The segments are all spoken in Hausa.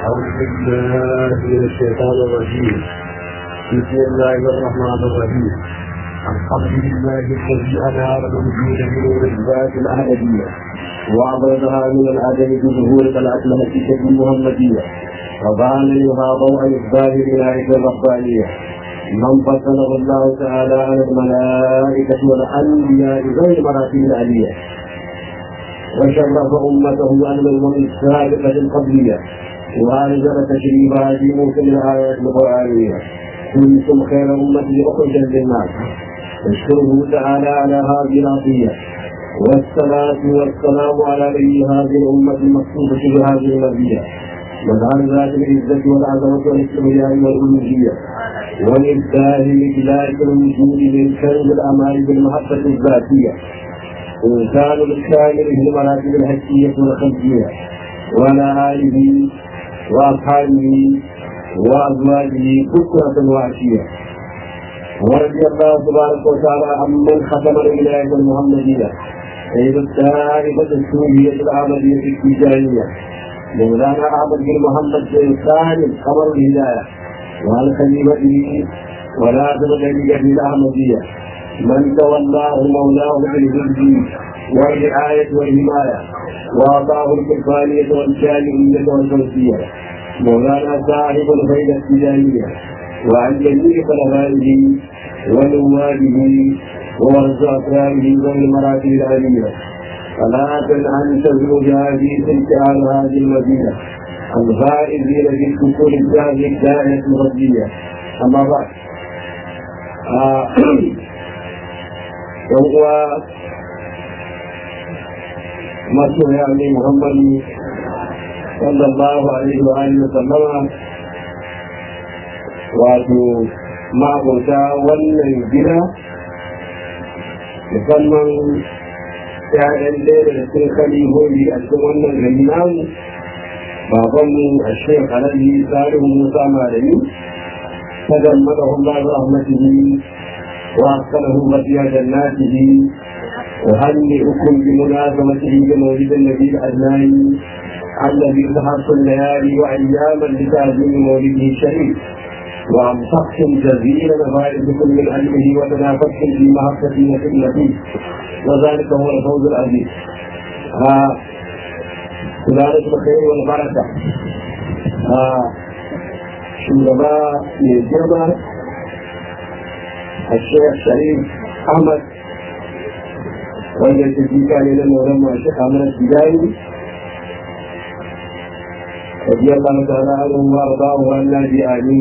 أعوذ بالله من الشيطان الرجيم بسم الله الرحمن الرحيم الحمد لله الذي أنار الوجود بنور الذات الأحمدية وأبرزها من العدم بظهور الأسلحة المحمدية وبان لها ضوء إقبال الولاية الربانية من فضله الله تعالى على الملائكة والأنبياء غير مراتب العلية وشرف أمته على الأمم السابقة القبلية وأنزل تشريفات موسى الآيات القرآنية كنتم خير أمة أخرجا للناس نشكره تعالى على هذه العطية والصلاة والسلام على نبي هذه الأمة المقصودة بهذه المرضية مظهر ذات العزة والعظمة والاستغناء والألوهية والإبداع لإدلاك الوجود من كنز الأمال بالمحبة الذاتية إنسان الكامل في المراتب الحسية والخلقية وعلى آله وأصحابه وأزواجه بكرة وعشية ورضي الله تبارك وتعالى عمن ختم الولاية المحمدية سيد الدائرة السورية العملية التجارية مولانا أحمد بن محمد بن سالم قمر الهداية وعن خليفته ولازم ذلك في الأحمدية من تولاه مولاه بالهدي والرعاية والحماية وأعطاه الكفالية والجالية والفوزية مولانا صاحب الفيدة التجارية وعن جميع خلفائه ونوابه وورث أسراره والمراتب العالية صلاة أن تزوج هذه تلك هذه المدينة الفائزين في الكفور هذه الدائرة الغربية أما بعد وهو masu yani muhammadu sallallahu alaihi wa alihi wa sallama wato ma'abota wannan gida musamman ‘ya'yan ɗaya daga cikin kalihohi a cikin wannan gari namu babanmu a shek alhaji salihu musa malami ta gammada Allah rahmatihi wa askalahu mafiya jannatihi أهنئكم بمناسبته بمولد النبي الأدنان الذي ظهرت الليالي وأياما لتعظيم مولده الشريف وأنصحتم جزيلا فائدكم من علمه وتنافستم في محبة نبي وذلك هو الفوز العظيم سلالة الخير والبركة شنبا من الشيخ شريف أحمد wanda ta jika ne na moran masu kamar tijani rabiyar Allah ta'ala an wa ba wa wannan bi ani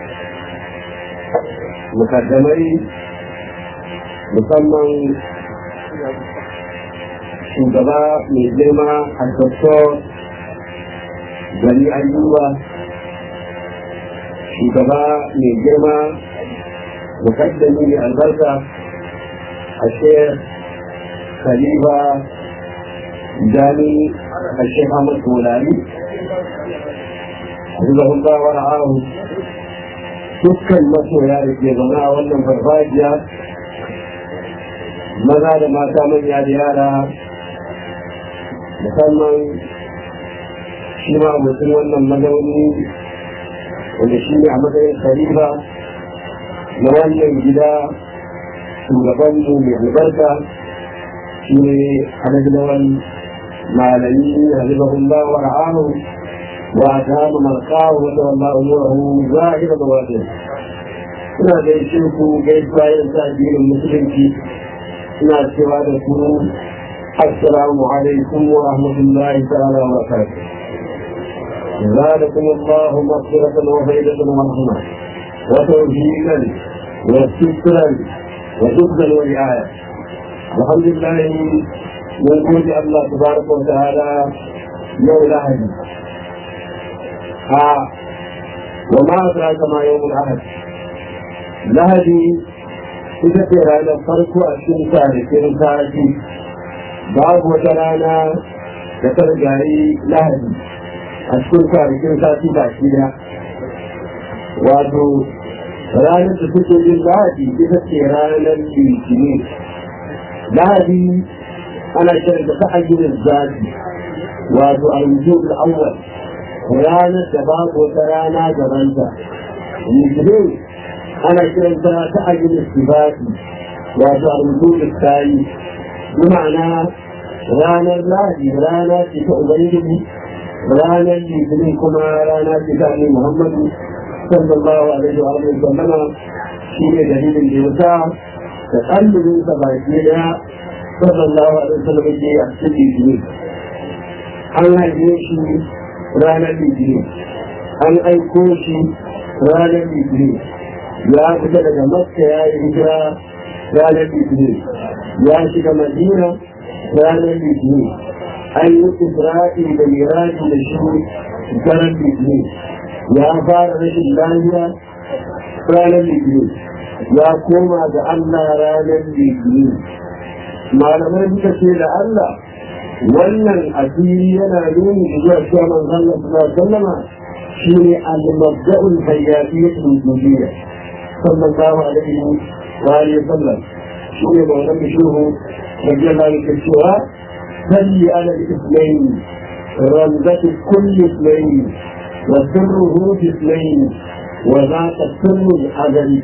mukaddamai musamman shugaba mai girma a doktor gani ayyuba shugaba mai girma mukaddami mai albarka a shekh khalifa jami الشيخ محمد فولاني حفظه الله ورعاه dukkan masoya da ke zaune a wannan farfajiya maza da mata manya da yara musamman shi ma mutum wannan mazauni wanda shi ne a matsayin khalifa na wannan gida shugabanmu mai albarka shine alajlawan malami hafizahullah wa ra'ahu wa atama marqahu wa tawalla umurahu zahira da wajen ina gaishe ku gaisuwa yin sa addinin musulunci ina cewa da ku assalamu alaikum wa rahmatullahi ta'ala wa barakatuh زادكم الله مغفرة وفيدة ورحمة وتوفيقا وسترا وحفظا ورعاية الحمد لله من قول الله تبارك وتعالى يوم الأحد ها وما أدراك ما يوم الأحد لهدي ita ce ranar farko a cikin kwanakin sati babu wata rana da ta rigayi lahadi a cikin kwanakin sati ba shi da wato ranar da suke yin lahadi ita ce ranar litinin lahadi ana kiran da ta'ayyurin zafi wato al-wujud al-awwal ranar da babu wata rana gabanta litinin ana kiranta ta ajin istibati wato a rubutu tayi bi ma'ana ranar lahadi rana ce ta ubangiji ranar litinin kuma rana ce ta annabi muhammadu sallallahu alaihi wa alihi wa sallama shi ne dalilin da ya sa da ƙallubin sa baki daya sallallahu alaihi wa sallam ke a cikin litinin an haife shi ranar litinin an aiko shi ranar litinin ya fita daga makka ya yi hijira ranar litinin ya shiga madina ranar litinin an yi isra'i da miraji da shi ranar litinin ya fara rashin lafiya ranar litinin ya koma ga allah ranar litinin malamai suka ce da allah wannan asiri yana nuni zuwa cewa manzon Allah sallallahu alaihi wasallam shine al-mabda'ul hayatiyatul wujudiyya sallallahu alaihi wa alihi wasallam shine maulan bishuhu radiyallahu anhu cewa salli ala al-ithnain رمزة كل اثنين وسره في اثنين وذاك السر الأزلي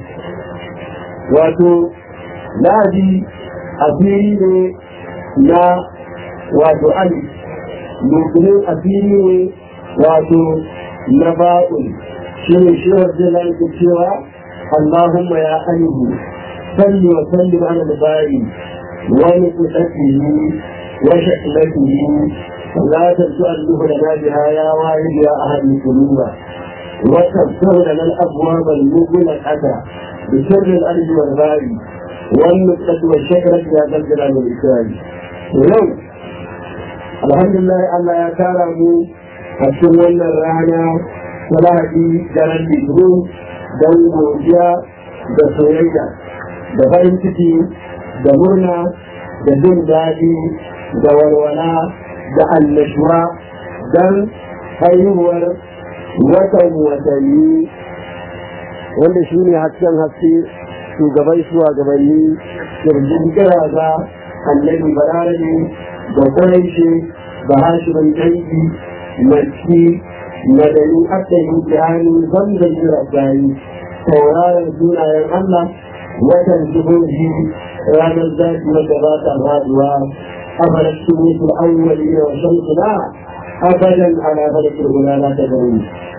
واتو نادي أثيري لا wato ali mutumin asiri ne wato na ba'un shi ne shi wajen lalata cewa Allahumma ya alihu salli wa salli ala al-bari wa nuqsatihi wa shaklatihi لا تسأله لنا بها يا واحد يا أهل القلوب وتغفر لنا الأبواب المغلقة بسر الأرض والباري والنقطة والشجرة يا ذا الجلال والإكرام اليوم alhamdulillah Allah ya tara mu a cikin wannan rana ta lahadi daren litinin don godiya da soyayya da farin ciki da murna da jin daɗi da walwala da annashuwa don haihuwar watan watanni wanda shi ne hasken haske shugaban shugabanni kirjin kiraza annabi balarabe da kwarai da hashimin dangi mace madani aka yi jihani zanzan jira gani sauraron sunayen Allah watan jihohi ranar zafi wadda ba ta faduwa a farashin mutu awwali da wasan suna abadan ana farashin guda na ta gani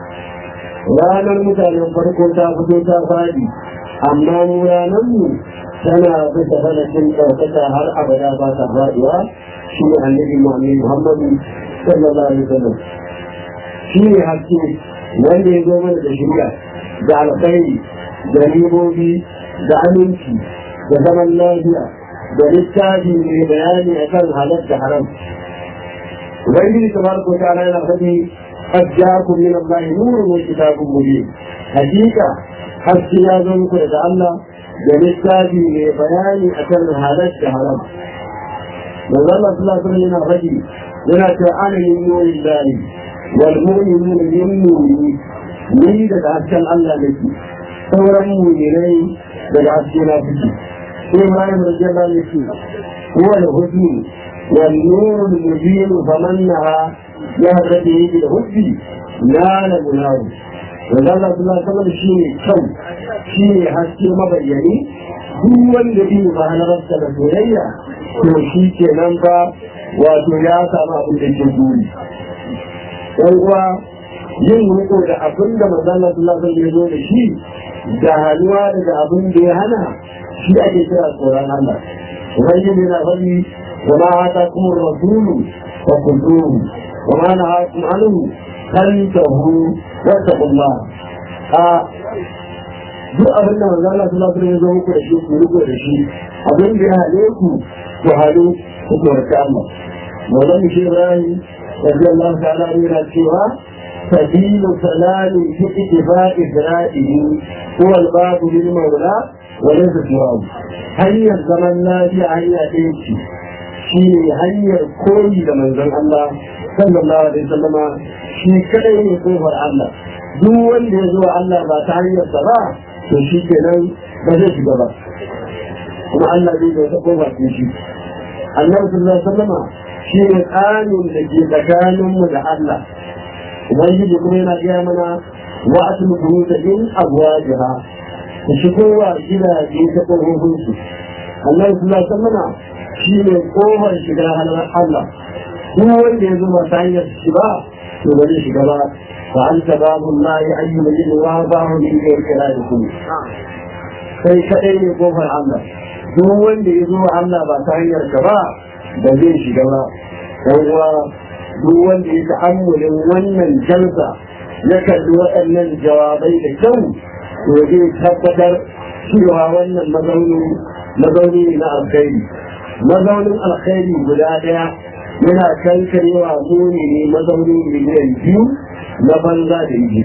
ranar mutanen farko ta fito ta fadi amma mu ranar mu tana bisa farashin ɗaukaka har abada ba ta faduwa shi ne annabi Muhammad Muhammadu sallallahu alaihi wasallam shi ne haske wanda ya zo mana da shirya da alkhairi da ribobi da aminci da zaman lafiya da littafi mai bayani akan halal da haram ubangiji tabaraka wa ta'ala yana faɗi قد جاءكم من الله نور وكتاب مبين حقيقة حتى يا ذنك الله للتابي بيان أكل هذا الشهر manzo Allah sallallahu alaihi yana faɗi yana cewa ana min nuri lahi wal mu'minuna min nuri ni daga hasken Allah nake sauran mu'minai daga haske na fiki sai Ibrahim radiyallahu anhu yake huwa al-hudni wal nur al-mubin famannaha ya rabbi bil hudni la la munawu manzo Allah sallallahu alaihi wasallam shine kyau shine haske mabayyani duk wanda bi ba halarta da soyayya to shi ke nan ba wato ya samu abin da ke buri ɗan uwa yin riko da abin da manzana sallallahu alaihi ya zo da shi da hannuwa daga abin da ya hana shi ake kira tsoron Allah ubangiji na faɗi wa ma hata kuma rasulu wa kuzuhu wa ma na hakum anhu kantahu wa taqullah a duk abin da manzana sallallahu alaihi ya zo muku da shi ku riko da shi abin da ya hane ku وهذه حكمة الله ولم إبراهيم رضي الله تعالى عنه سوى سبيل سلام في اتفاق ذراته هو الباب للمولى وليس سواه هيا الزمن لا في هيا ايشي shi hanyar koyi da manzon Allah sallallahu alaihi wasallama shi kadai ne kofar Allah duk wanda ya zo Allah ba ta hanyar sa ba to shi kenan ba zai shiga ba kuma Allah zai zo ta kofar shi annabi sallallahu alaihi wasallam shi ne tsanin da ke tsakanin mu da Allah ubangiji kuma yana gaya mana wa atul buyuta in azwajiha ku shigo wa gidaje ta ƙofofin su Allah sallallahu alaihi wasallam shi ne kofar shiga halar Allah duk wanda ya zo ba ta hanyar shi ba to ba zai shiga ba fa anta babu Allah ya ayyuka yin wa ba mu min da kira da ku sai kadai ne kofar Allah duk wanda ya zo Allah ba ta hanyar ka ba ba zai shiga ba uwa duk wanda ya ta'ammulin wannan jalsa ya kalli waɗannan jawabai da kyau to zai tabbatar cewa wannan mazauni mazauni ne na alkhairi mazaunin alkhairi guda ɗaya yana kankarewa muni ne mazaunin miliyan biyu na banza da yi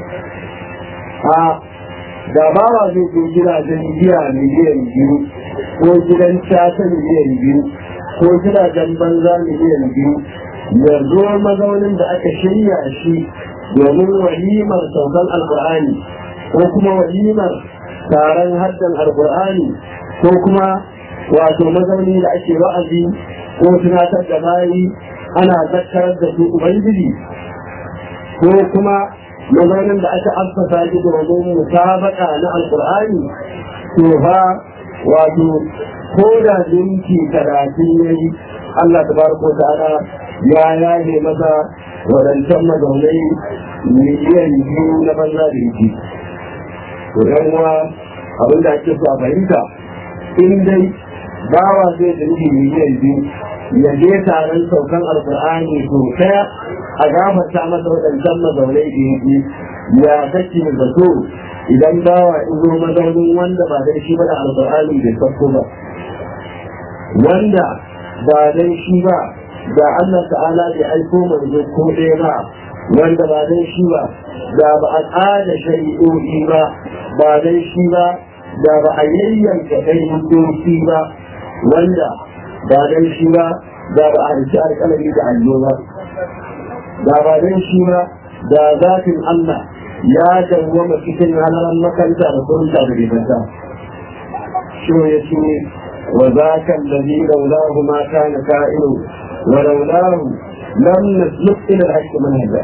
a da bawa zai je gidajen giya miliyan biyu ko gidan casa miliyan biyu ko gidajen banza miliyan biyu ya zo mazaunin da aka shirya shi domin walimar saukan alkur'ani ko kuma walimar taron haddan alkur'ani ko kuma wato mazauni da ake wa'azi ko tunatar da bayi ana zakarar da su ubangiji ko kuma mazaunin da aka assasa shi domin musabaka na alkur'ani to fa wato ko da minti talatin ya yi Allah ta barko ta'ala ya yaje masa wadancan mazaunai miliyan biyu na banza da yake to yan uwa abin da ake so a fahimta in dai bawa zai da miliyan biyu ya je taron saukan alkur'ani to kaya a gafarta masa waɗancan mazaunai da yake ya kake da so idan bawa izo mazaunin wanda ba dai shi ba da alkur'ani bai sauko ba wanda ba dai shi ba da Allah ta'ala bai aiko manzo ko ɗaya ba wanda ba dai shi ba da ba a tsada shari'o'i ba ba dai shi ba da ba a yayyanka kai doki ba wanda ba dai shi ba da ba a rike alƙalami da allo ba da ba dai shi ba da zafin Allah ya dawwama cikin halalan makanta da kunta da ribanta shi ya ce wa zaka allazi laulahu ma kana ka'inu wa laulahu lam nasluk ila al-haqq manhaja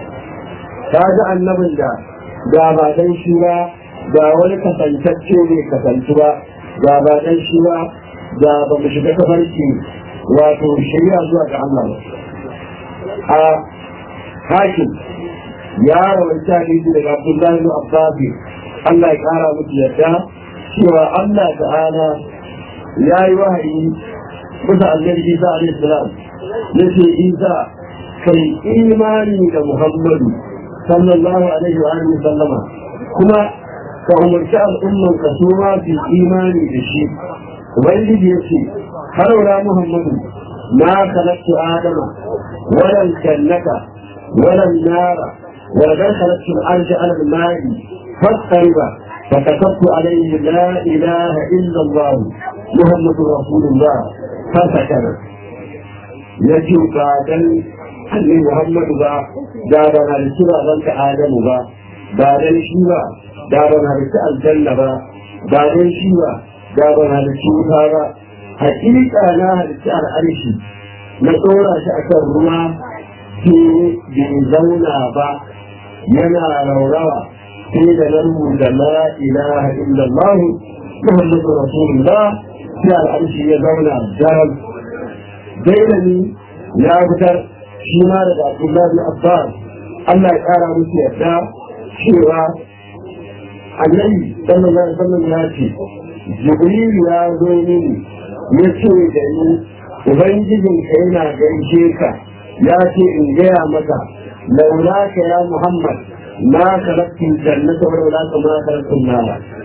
kaga annabin da da ba dan shi ba da wani kasantacce ne kasantu ba da ba dan shi ba da ba mu shiga tafarki wato shari'a zuwa ga Allah a hakim ya rawaita hadisi daga Abdullahi bin Abbas Allah ya kara musu yadda cewa Allah ta'ala ya yi wahayi bisa annabi Isa alaihi salam yace Isa kai imani da Muhammadu sallallahu alaihi wa alihi sallama kuma ka umarci al'umman ka su ma su imani da shi ubangiji yace har wala Muhammadu ma khalaqtu adama wala jannata wala nara ولقد خلقت الارض على الماء فاضطرب فكتبت عليه لا اله الا الله محمد رسول الله فسكن يجي بعدن annabi Muhammadu ba da ba na da ba ban ka Adamu ba ba dan shi ba da ba na da aljanna ba ba dan shi ba da ba na da cuta ba hakika na halitta al'arshi na tsora shi akan ruwa ke bai zauna ba yana raurawa sai da na rubuta la ilaha illallah muhammadu rasulullah sai al'arshi ya zauna daram dailani ya fitar shi ma daga abdullahi abbas allah ya kara musu yadda cewa annabi sallallahu alaihi wasallam ya ce jibril ya zo mini ya ce da ni ubangijinka yana gaishe ka ya ce in gaya maka لولاك يا محمد ما خلقت الجنة ولولاك ما خلقت النار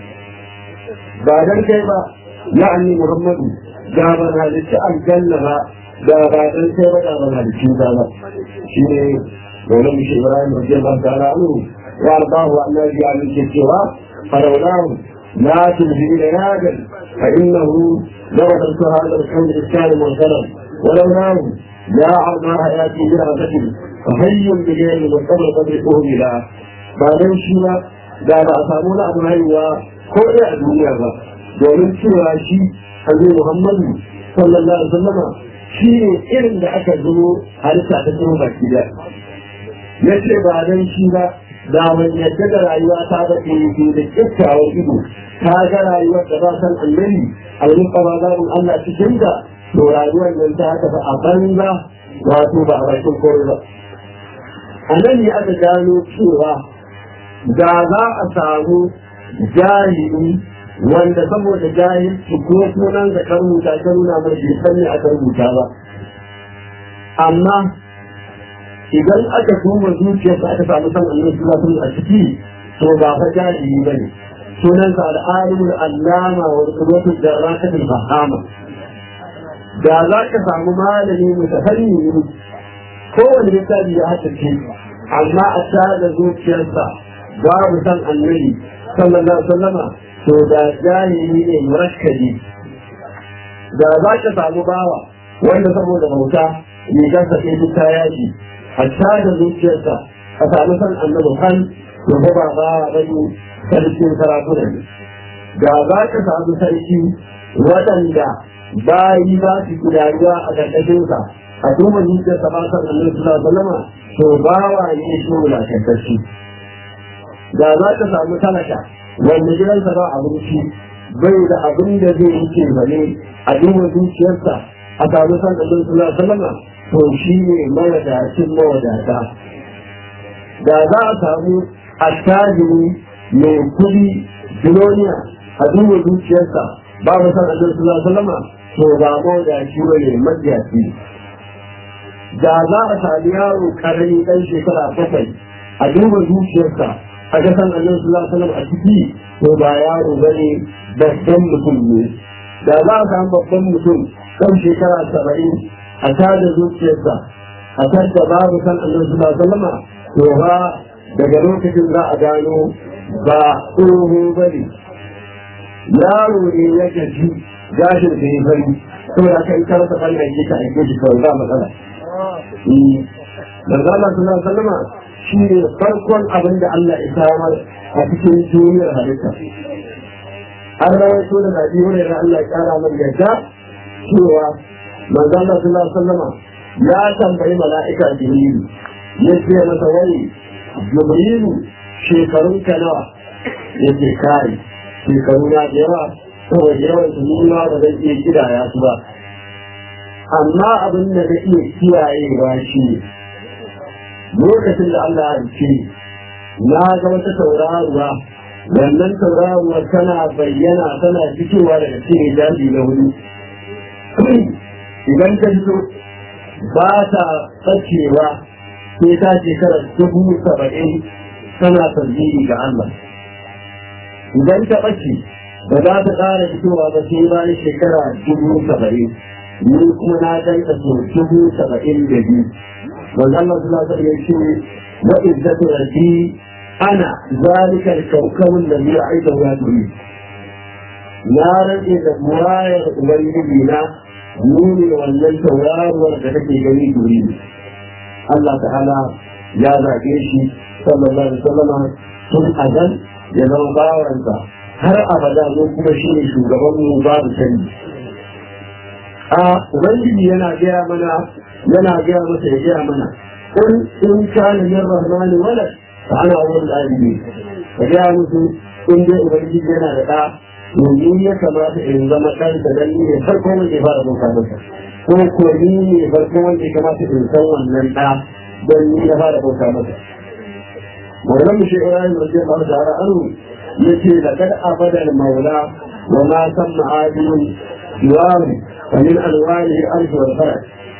بعد كيف يعني محمد جابنا لسأل الجنة da ba dan sai ba da ba da shi ba shi ne dole mu shi Ibrahim radiyallahu ta'ala anhu wa ardahu annabi ya min cewa farawlahu la tulhi ila yadan fa innahu law tantu hadha al-kawn al-karim wal-salam ولولا يا عرض حياتي برهبة فهي بغير مستمر تدركه إلى بعدين شيء da ba a samu na abu haihuwa ko ɗaya a duniya ba domin cewa shi annabi Muhammadu sallallahu alaihi wasallama shi ne irin da aka zo halitta ta cikin baki da ya ce ba dan shi ba da ban yadda da rayuwa ta ba ke da kyakkyawar ido ta ga rayuwar da ba san annabi almuka ba zaɓin Allah cikin da to rayuwar nan ta tafi a banza wato ba a bakin kore ba a nan ne aka gano cewa da za a samu jahili wanda saboda jahilci ko sunan da kan rubuta ta nuna mai bai san me aka rubuta ba amma idan aka duba zuciyarsa aka samu san annabi sallallahu alaihi a ciki to ba fa jahili bane sunansa al'alimul allama wa qudwatu darakatul fahama da za ka samu malami mutafanni kowane littafi ya haddace amma a tada zuciyarsa babu san annabi sallallahu alaihi wasallama to da jahili ne murakkabi da za ka samu bawa wanda saboda bauta rigarsa sai duk ta yaji hatta da zuciyarsa a samu san annabi kan to ba ba ba bane sarkin sarakuna ne da za ka samu sarki waɗanda bayi ba su gudanuwa a ƙarƙashinsa a duba zuciyarsa ba san annabi sallallahu alaihi wasallam to bawa ne shi wulakantacci da za ka samu talaka wanda gidansa ba abinci bai da abin da zai yi ce bane a duba zuciyarsa a samu san annabi sallallahu alaihi wasallam to shi ne mawadacin mawadata da za a samu attajiri mai kudi biloniya a duba zuciyarsa babu san annabi sallallahu alaihi wasallam to ba mawadaci bane majiyaci da za a sami yaro karami dan shekara bakwai a duba zuciyarsa a ga san annabi sallallahu alaihi wasallam a ciki to ba yaro bane babban mutum ne da za a samu babban mutum kan shekara saba'in a tada zuciyarsa a tadda babu san annabi sallallahu alaihi wasallam to ba daga lokacin za a gano ba tsoho bane yaro ne ya gaji gashin da ya bari saboda kai karasa kan aiki ka aike shi kawai ba matsala manzo Allah sallallahu alaihi wasallam shi ne farkon abin da Allah ya samar a cikin duniyar halitta an rawaito da Nabi Hurairah Allah ya kara mar yadda cewa manzo Allah sallallahu alaihi wasallam ya tambayi mala'ika Jibril ya ce masa wai Jibril shekarun ka nawa yake kai shekaru na da yawa saboda yawan su nuna ba zan iya kidaya su ba amma abin da na iya kiyayewa shi ne lokacin da Allah ya ce na ga wata tauraruwa wannan tauraruwa tana bayyana tana fitowa daga cikin daji na wuri idan ta fito ba ta tsakewa sai ta shekara dubu saba'in tana tasbihi ga Allah idan ta ɓace ba za ta ƙara fitowa ba sai bayan shekara dubu saba'in ni kuma na danta so dubu saba'in da biyu wanda Allah su lasa ya ce wa izzatu rabbi ana zalika al-kawkabun da ya aida wa turi na rage da murayar ubangiji na nuni wannan tauraruwar da take gani turi Allah ta'ala ya zage shi sallallahu alaihi wasallam tun azal ya zama bawansa har abada mu kuma shi ne shugaban mu babu canji a ubangiji yana gaya mana yana gaya masa ya gaya mana kun in kana min rahmani walad fa ana awwal alibi ka gaya musu in dai ubangiji yana da da to ni ya kamata in zama dan da dan ne farko wanda ya fara bauta masa ko ko ni ne farko wanda ya kamata in san wannan da dan ni ya fara bauta masa Maulan shi Ibrahim radiyallahu ta'ala anhu yace laqad abada al-maula wa ma samma adilun siwahu ومن ألوانه الأرض والفرج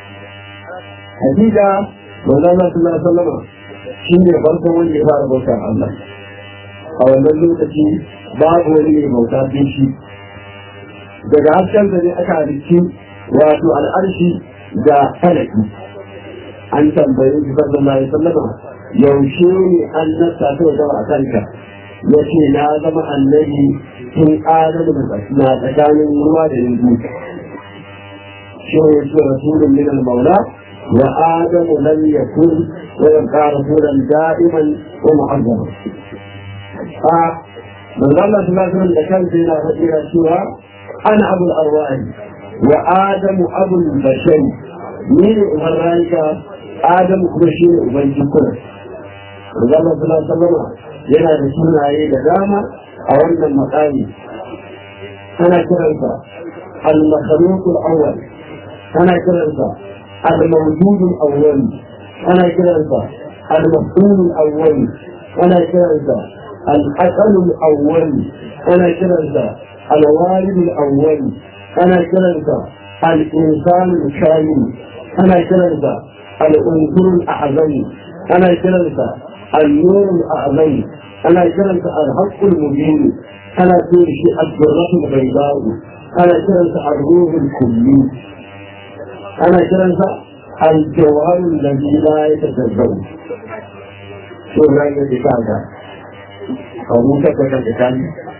حقيقة والله صلى الله عليه وسلم شيء فرق wanda ya fara bauta Allah a wannan lokaci babu wani mai bauta sai shi daga hasken da ne aka halicci wato al'arshi da falaki an tambayi shi sallallahu alaihi wasallam yaushe ne an nasta ta zama a kanka yace na zama annabi tun adamu na tsakanin ruwa da yanzu شيء رسول من المولى وآدم لم يكن ويبقى رسولا دائما ومعظما من الله صلى الله عليه وسلم كان فينا رجل سوى أنا أبو الأرواح وآدم أبو البشر مين أمرانك آدم كرشين أبنجي كل Rizal sallallahu alaihi yana da sunaye da dama a wannan makami ana kiransa al-makhluq al-awwal ana kiransa al-mawjud al-awwal ana kiransa al-maf'ul al-awwal ana kiransa al-aqal al-awwal ana kiransa al-walid al-awwal ana kiransa al-insan al-kamil ana kiransa al-unsur al-a'zam ana kiransa النور الأعظم أنا كرمت الحق المبين أنا كرمت الذرة البيضاء أنا كرمت الروح الكلي أنا كرمت الجوهر الذي لا يتجزأ شو رأيك بتاعك أبوك تكتكن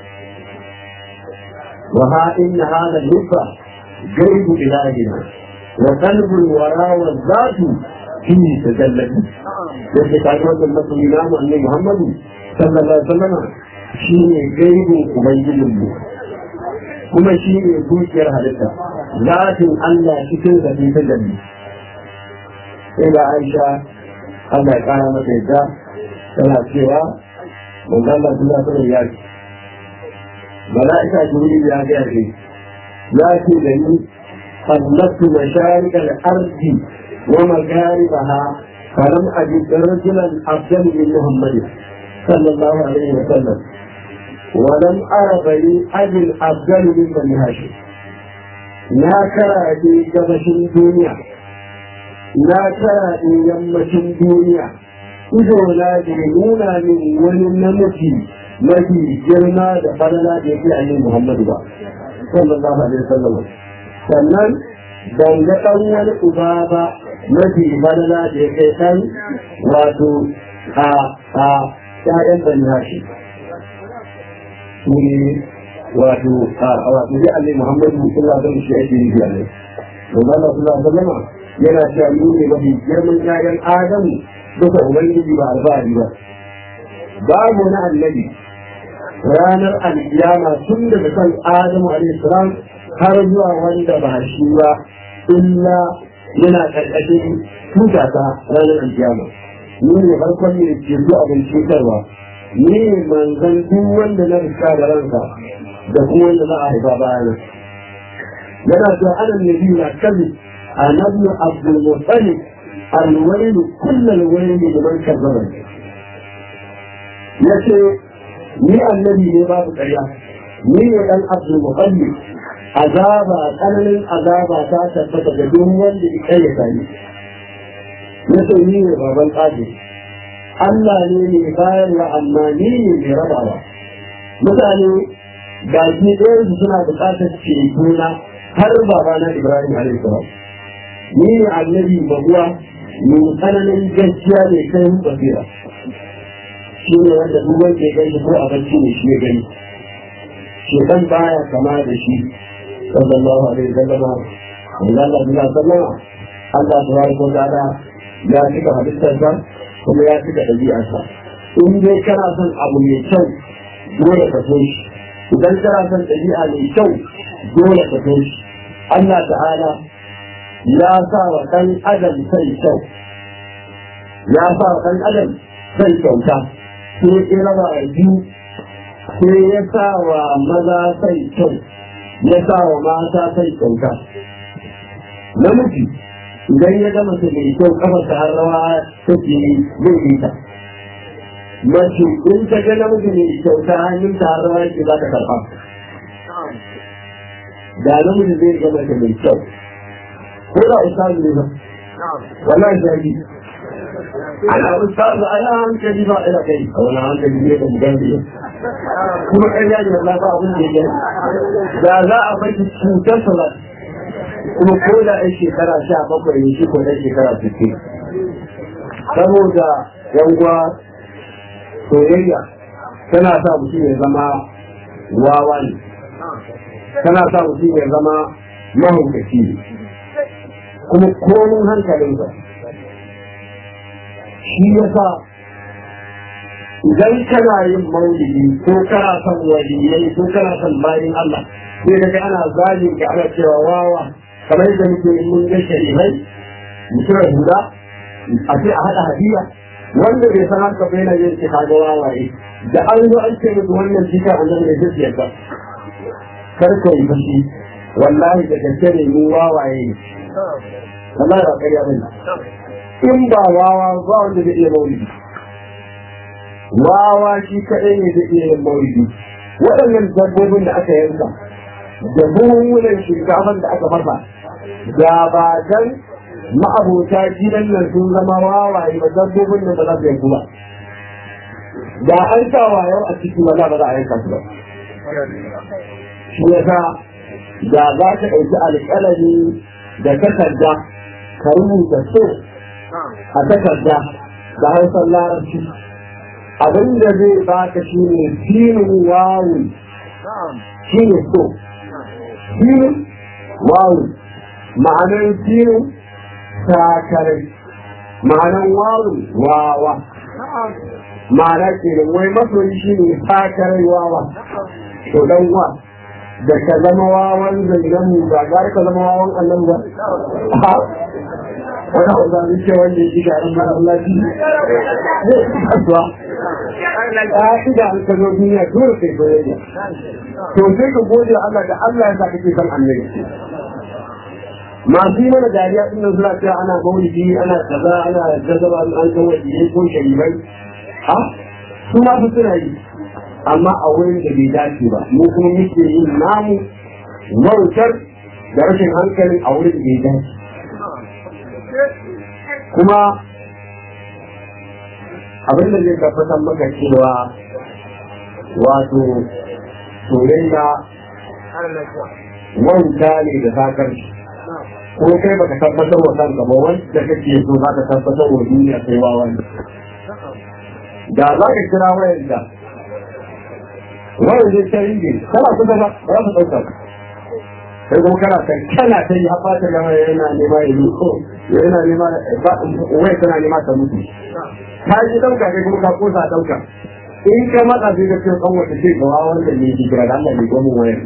وها إن هذا اللب جيد إلهنا وقلب الوراء والذات فيه تجلت yadda ta ga wannan masoyi namu annabi Muhammadu sallallahu alaihi wasallam shi ne gaibin ubangijin mu kuma shi ne dukiyar halitta zatin Allah cikin da ta jalli sai da Aisha Allah ya kara mata yadda tana cewa manzo Allah sallallahu alaihi ya ce mala'ika jibril ya ga ce ya ce da ni sallatu masharik al-ardi wa magharibaha فلم أجد رجلا أفضل من محمد صلى الله عليه وسلم ولم أر بني أجل أفضل من بني هاشم لا ترى في جبش الدنيا لا ترى في يمة الدنيا إذا لا يجرمون من ولنمتي mafi girma da falala da yake a yin Muhammadu ba, sallallahu alaihi wasallam. Sannan ban ga ɗan wani uba ba mafi falala da ya kai ɗan wato a a ƴaƴan bani hashi. Su ne wato a wato ya Allah Muhammadu sallallahu alaihi wasallam shi ake yi a nan. Domin Allah sallallahu alaihi wasallam yana cewa ni ne mafi girman ƴaƴan Adamu duka Ubangiji ba alfahari ba. Babu na annabi ranar alkiyama tun daga kan Adamu alaihi salam har zuwa wanda ba shi ba illa yana karkashin tuta ta ranar alkiyama ni ne farkon ne ke zuwa abin cutarwa ni ne manzan duk wanda na riska da ranka da kuma wanda za a haifa bayana yana cewa ana nabi na kazi a nabnu abdul muttalib alwailu kullal waili liman kazzaba yace ni annabi ne babu ƙarya ni ne dan abdul muttalib azaba tsananin azaba ta tabbata da duk wanda ya kai ya sani ya ce ni ne baban tsaji Allah ne mai bayarwa amma ni ne mai rabawa mutane ga shi ɗayan su suna buƙatar cetona har babana Ibrahim alaihi salam ni ne annabi babuwa mai tsananin gaskiya mai kai basira shi ne wanda duk wanda ya gani ko a bacci ne shi ya gani shekan baya kama da shi sallallahu alaihi wasallam Allah Allah bila sallama Allah tabaraka wa ta'ala ya cika halittarsa kuma ya cika ɗabi'arsa in dai kana son abu mai kyau dole ka so shi idan kana son ɗabi'a mai kyau dole ka so shi Allah ta'ala ya sa wa ɗan adam sai kyau ya sa wa ɗan adam sai kyauta sai ya raba a biyu sai ya sa wa maza sai kyau ya sa wa mata sai kyauta namiji idan ya gama su mai kyau kafa ta har rawa take zai yi ta mace in ta ga namiji mai kyauta hannun ta har rawa yake za ta karɓa da namiji zai ga mace mai kyau ko da ustazu ne ba wallahi shafi ana ustazu ana hankali ba ina kai a wani hankali ne da bugan biyu kuma ƙarya ne ba ba abin da ya da za a bar cutar salat kuma ko da ai shekara sha bakwai ne shi ko da shekara sittin saboda yanguwa soyayya tana sa mutum ya zama wawa ne tana sa mutum ya zama mahaukaci ne kuma komin hankalinsa shi ya sa idan kana yin maulidi ko kana son waliyai ko kana son bayan Allah sai daga ana zagin ka ana cewa wawa kamar yadda muke mun ga sharifai mutum huda a ce a haɗa hadiya wanda bai san haka bai na yin shi kaga wawaye da an zo an ce musu wannan jika annabi ne zai yadda kar ka yi fushi wallahi da gaske ne mu wawaye ne wallahi ba ƙarya bane in ba wawa ba wanda zai iya maulidi wawa shi kaɗai ne zai iya yin maulidi waɗannan dabbobin da aka yanka da buhunan shinkafan da aka farfa da ba dan ma'abota gidan nan sun zama wawaye ba dabbobin nan ba za su yanku ba da an sa wayar a ciki wala ba za a yanka su ba shi yasa da za ka ɗauki alƙalami da takarda ka rubuta so a takarda da hausar larabci abin da zai baka shi ne filin wawu shi ne so filin wawu ma'anar filin sakarai ma'anar wawu wawa ma'ana ke da wai masoyi shi ne sakarai wawa to dan wa da ka zama wawan zangan mu ba gara ka zama wawan annan ba wani abu da zai ce wanda ya shiga ɗan mara Allah shi zai fi kasuwa ƙa'ida an ka zo duniya dole kai soyayya to sai ka gode wa Allah da Allah ya sa kake san annabi masu yi mana dariya din nan suna cewa ana maulidi ana kaza ana jazaba an ga wajiyai ko sharibai ha su ma su suna yi amma a wurin da bai dace ba mu kuma muke yin namu wautar da rashin hankalin a wurin da bai dace kuma abin da zai tabbatar maka cewa wato soyayya wauta ne da sakar ko kai baka tabbatar wa kanka ba wanda kake so za ka tabbatar wa duniya sai wa wanda da za ka kira wayar da wayar zai ta ringe kana kusa ba ba za su ɗauka sai kuma kana kan kana ta yi haɓa ta gama yana nema ya yi ko yana nema wai tana nema ta mutu ta ji ɗauka kai kuma ka kosa ɗauka in ka matsa sai ka ce kan wata ce gawa wanda ne ki kira da Allah ne gomin wayar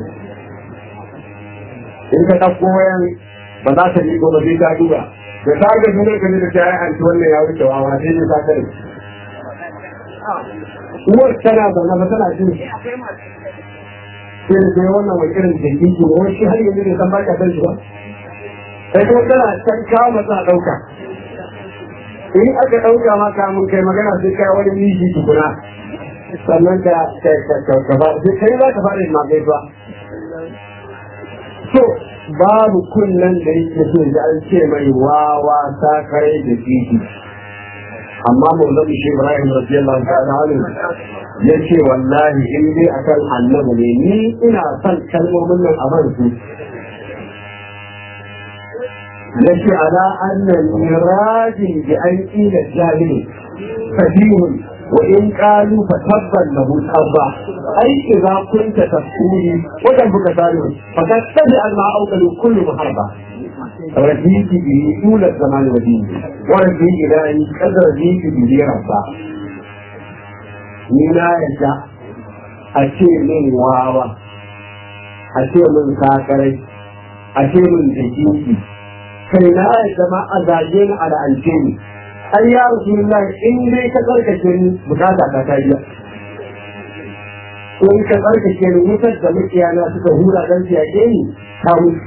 in ka ɗauko wayan ba za ta liƙo ba sai ta duba da ta ga sunan ka ne da ta yi anti wannan ya wuce wawa sai ne ta kare uwar tana zaune ba tana jin sai da wannan wani irin jiki ke wani shi har yanzu ne san baka san shi ba sai kuma tana can kawo masa a ɗauka in aka ɗauka ma kamun kai magana sai kai wani miji tukuna sannan ka ka ba sai kai za ka fara yin magai ba so babu kunnen da yake so da an ce mai wawa sakarai da titi amma maulan shi Ibrahim radiyallahu ta'ala anhu ya ce wallahi in dai akan annabi ne ni ina son kalmomin nan a man su ya ce ala annan mirajin bi an ila jahili fadihun wa in qalu fa tabban lahu tabba ai idza kunta tafsiri wa kan buka salu fa tattabi al ma'auqal kullu muharba رجيت به طول الزمان ودين ورجي إلى أن قد رجيت به ربا نينا يجا أشي من واوا أشي من ساكري أشي من جيكي kai na yadda ma a zage ni a la'ance ni ai ya rasulullah in dai ka tsarkake ni bukata ta ta biya in ka tsarkake ni wutar da mukiyana suka hura dan siyake ni ta mutu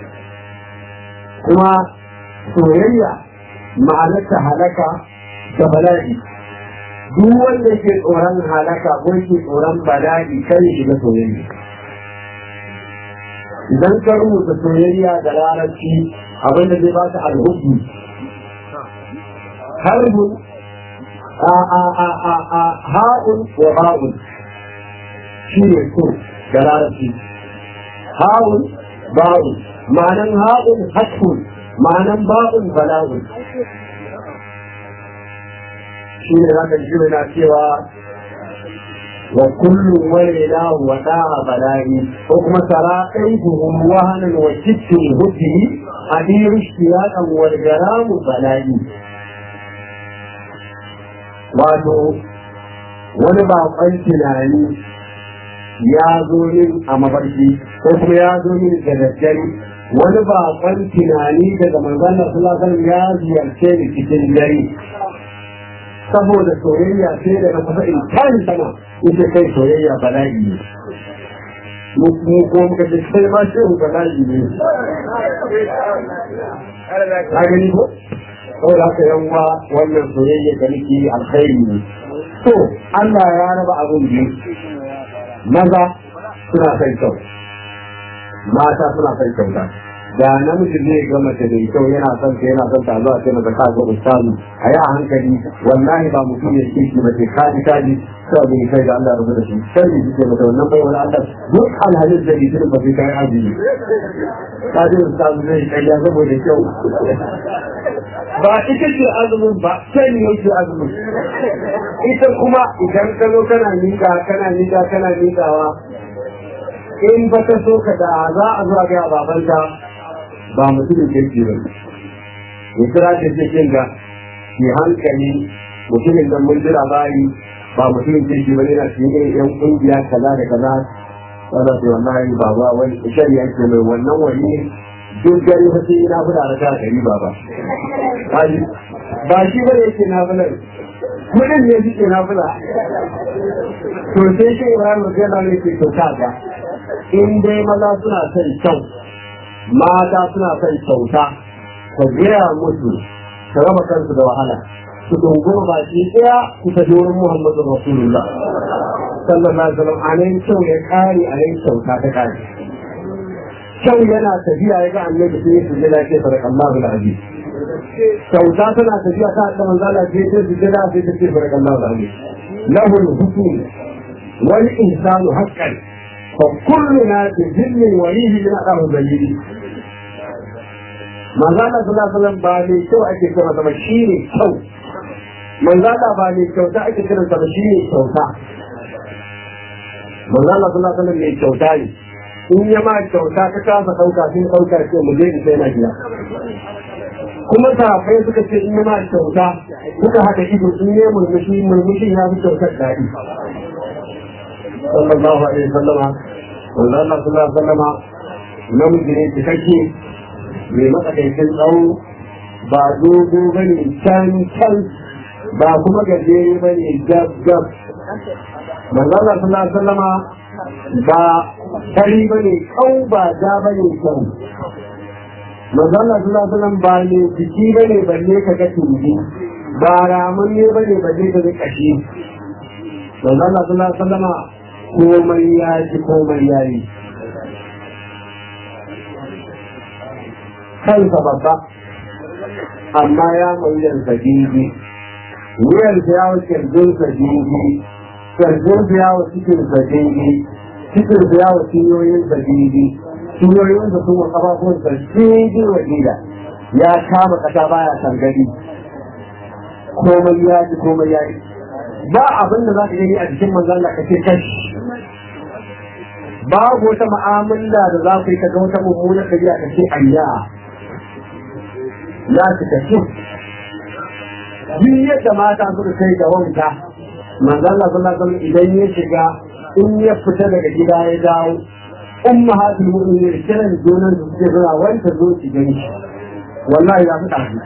kuma soyayya ma'anarta halaka da bala'i duk wanda ke tsoron halaka ko ke tsoron bala'i kai shiga soyayya idan ka rubuta soyayya da larabci abin da zai ba ta alhubu harbun a a a a a ha'un wa ba'un shi ne so da larabci ha'un ba'un ma'anan ha'un haskun ma'anan ba'un bala'un shi ne zaka ji na cewa wa kullum wani lahu wa da'a bala'i ko kuma tara ɗaihuhum wahanan wa kittin huddi adiru shiyaɗan wal garamu bala'i wato wani baƙon tunani ya zo min a mafarki ko kuma ya zo min da daddare wani baƙon tunani daga manzon Allah sallallahu alaihi ya ziyarce ni cikin dare saboda soyayya sai da na kusa in kan sama ita kai soyayya bala'i ne mu ko muka ce sai ma ce mu bala'i ne ka gani ko saboda haka yan uwa wannan soyayya da nake alkhairi ne to Allah ya raba abin biyu maza suna son kyau mata suna son kyauta da namiji zai ga mace da kyau yana son ta yana son ta zuwa sai mata ka ga ustazu a yi a hankali wallahi ba mutum ya ce shi mace kaji kaji sai abin kai da Allah ya rubuta shi sai ne ce mata wannan bai wani Allah duk alhalin da ke cikin ba sai kai azumi kaji ustazu zai kai ya saboda kyau ba ita ce azumin ba sai ne yake azumin ita kuma idan ka zo kana nika kana nika kana nikawa in ba ta so ka da za a zuwa ga babanta ba mutumin kirki ba ya kira ta ce kin ga ki hankali mutumin da mun jira bayi ba mutumin kirki ba yana cikin irin yan kungiya kaza da kaza wanda su wallahi ba ba wani shari'a ke mai wannan wani duk gari fa sai na fada da gari ba ba ba shi ba yake na fada kudin ne suke na fada to sai shi Ibrahim radiyallahu anhu ke to kaga in dai maza suna son kyau mata suna son kyauta ka gaya musu ka raba kansu da wahala su dunguma baki ɗaya su ta wurin Muhammadu Rasulullah sallallahu alaihi wasallam a nan kyau ya kare a nan kyauta ta kare kyau yana tafiya ya ga annabi sai su jira ke sadaka Allahu al-aziz kyauta tana tafiya ta da manzo Allah sai ta su jira sai ta ce sadaka Allahu al-aziz lahu al-hukm wal insanu haqqan fa kulluna bi dhilli walihi min adahu dalili manzo Allah sallallahu alaihi wasallam ba ne kyau ake kira sama shine kyau manzo Allah ba ne kyauta ake kira sama shine kyauta manzo Allah sallallahu alaihi wasallam ne kyauta ne in ya ma kyauta ka kasa ɗauka sun ɗauka ce mu je sai na gida kuma sahabbai suka ce in ya ma kyauta suka haɗa ido in ya murmushi murmushin ya fi kyautar daɗi sallallahu alaihi wasallama wanda Allah sallallahu alaihi wasallama namiji ne cikakke mai matsakaicin tsawo ba dogo bane can can ba kuma gajere bane gab gab manzo Allah sallallahu alaihi wasallama ba fari ba ne kau ba ja ba ne kyau mazalla suna sunan ba ne jiki ba ne balle ka ga tumbi ba ramun ne ba ne balle ka ga kashi mazalla suna sallama komai ya ji komai ya yi kansa babba amma ya mauyar sagigi wuyarsa ya wa kirjinsa gigi kirjinsa ya wa cikinsa gigi cikin da yawa cinyoyin sa bibi cinyoyin sa sun wa kafafun sa bibi wa gida ya kama kasa baya sangari komai ya ji komai ya yi ba abin da za ka gani a jikin manzon Allah kace kashi babu wata mu'amala da za ku yi kaga wata mummuna kabiya kace ayya na ci kashi duk yadda mata suka kai ga wanka manzon Allah sallallahu alaihi wasallam idan ya shiga in ya fita daga gida ya dawo ummahatul mu'minin kiran junan su suke zuwa wanda zo ki gani wallahi ya fi ɗazu